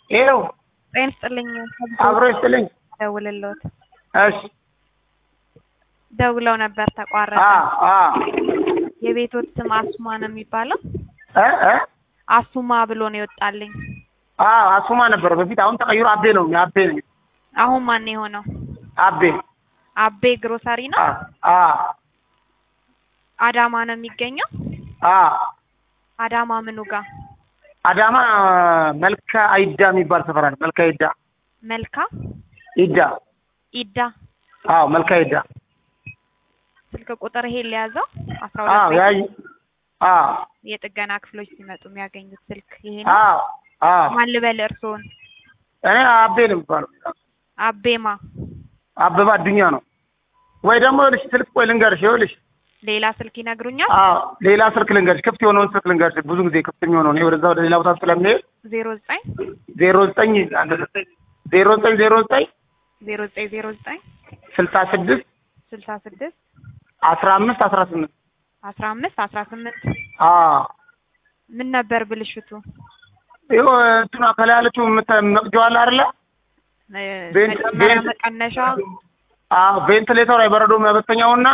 ይኸው ጤና ይስጥልኝ። አብሮ ይስጥልኝ። ደውልልዎት እሺ ደውለው ነበር ተቋረጠ። አ አ የቤቶት ስም አሱማ ነው የሚባለው? እ እ አሱማ ብሎ ነው የወጣልኝ። አ አሱማ ነበር በፊት፣ አሁን ተቀይሮ አቤ ነው። አቤ ነው አሁን ማን የሆነው? አቤ አቤ ግሮሰሪ ነው። አ አ አዳማ ነው የሚገኘው። አ አዳማ ምኑ ጋር? አዳማ መልካ አይዳ የሚባል ሰፈር አለ። መልካ አይዳ መልካ ይዳ ኢዳ። አዎ መልካ አይዳ ስልክ ቁጥር ይሄ ሊያዘው አስራ አዎ ሁለት ያይ አዎ የጥገና ክፍሎች ሲመጡ የሚያገኙት ስልክ ይሄ ነው። አዎ አዎ ማን ልበል እርስዎን? እኔ አቤ ነው የሚባለው። አቤማ አበባ አዱኛ ነው ወይ ደግሞ ልሽ ስልክ ቆይ ልንገርሽ፣ ይኸውልሽ ሌላ ስልክ ይነግሩኛል። አዎ ሌላ ስልክ ልንገርሽ፣ ክፍት የሆነውን ስልክ ልንገርሽ። ብዙ ጊዜ ክፍት የሚሆነው እኔ ወደዛ ወደ ሌላ ቦታ ስለሚሄድ ዜሮ ዘጠኝ ዜሮ ዘጠኝ ዜሮ ዘጠኝ ዜሮ ዘጠኝ ዜሮ ዘጠኝ ዜሮ ዘጠኝ ስልሳ ስድስት ስልሳ ስድስት አስራ አምስት አስራ ስምንት አስራ አምስት አስራ ስምንት አዎ ምን ነበር ብልሽቱ? ይኸው እንትኗ ከላይ ያለችው የምታ- መቅጃዋ አለ አይደለ? እ፣ ቤንት- መጨመሪያ ቤንት- መቀነሻ አዎ ቬንትሌተሯ የበረዶ መበተኛውና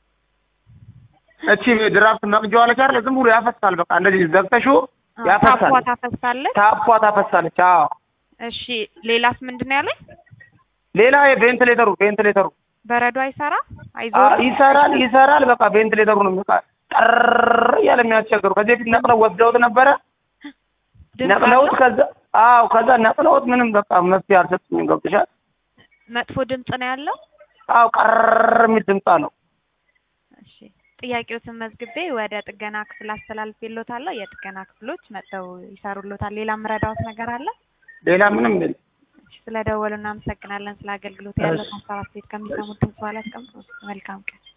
እቺ ድራፍት መቅጃዋ አለች አይደለ? ዝም ብሎ ያፈሳል። በቃ እንደዚህ ዘግተሽው ያፈሳል። ታፏ ታፈሳለች። ታፏ ታፈሳለች። አዎ እሺ ሌላስ ምንድን ነው ያለኝ? ሌላ የቬንትሌተሩ ቬንትሌተሩ በረዶ አይሰራ አዎ አይዞርም? ይሰራል ይሰራል። በቃ ቬንትሌተሩ ነው በቃ ጠር እያለ የሚያስቸግሩ። ከዚህ በፊት ነቅለው ወስደውት ነበረ። ድምፅ ነቅለውት አለው? ከዛ አዎ ከዛ ነቅለውት ምንም በቃ መፍትሄ አልሰጡኝም። ገብቶሻል? መጥፎ ድምፅ ነው ያለው። አዎ ቀር የሚል ድምፅ አለው። እሺ ጥያቄዎትን መዝግቤ ወደ ጥገና ክፍል አስተላልፌልዎታለሁ። የጥገና ክፍሎች መጥተው ይሰሩልዎታል። ሌላ የምረዳዎት ነገር አለ? ሌላ ምንም የለም። እሺ ስለደወሉ እናመሰግናለን። ስለ አገልግሎት ያለው ሀሳብ አስተያየት ከሚሰሙት ድምፅ በኋላ ያስቀምጡ። መልካም ቀን